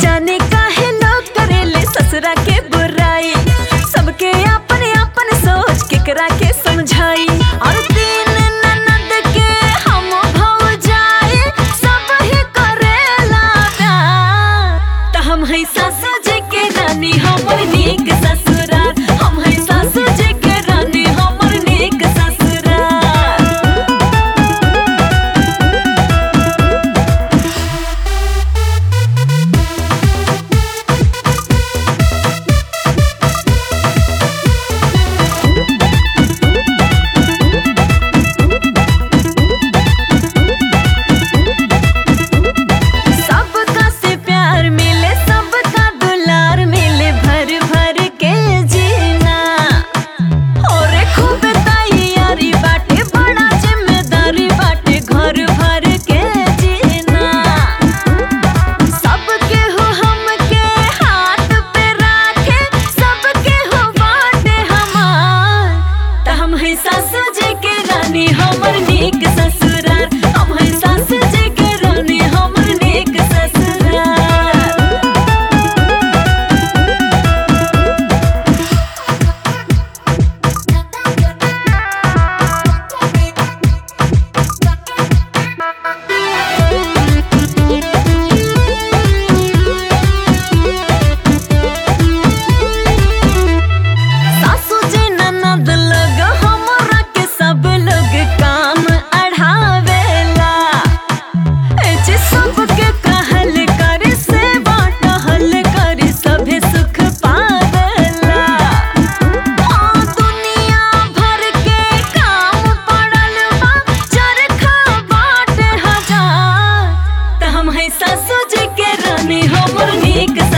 जाने काहे लोग करेले ससुरा के बुराई सबके अपन अपन सोच केकरा के समझाई और तीन ननद के हम भौजाई सब ही करेला प्यार त हम है सासू जी के रानी हमर नीक ससुराल हम है सासू जी के रानी हमर नीक ससुराल सबका से प्यार मिले सबका दुलार मिले भर भर के जीना और खूब तैयारी बाटे बड़ा जिम्मेदारी बाटे घर भर के जीना सबके हो हमके हाथ पे राखे सबके हो बाटे हमार त हम है सासू जी के रानी हमर नीक ससुराल हम है सासू जी के रानी हमर नीक ससुराल सासू जी ननद लोग हमरा के सब लोग काम अढ़ावेला ए जी सबके कहल कर सेवा टहल कर सभे सुख पावेला हाँ दुनिया भर के काम पड़ल बा चरखा बाटे हजार त हम है सासू जी के रानी हमर नीक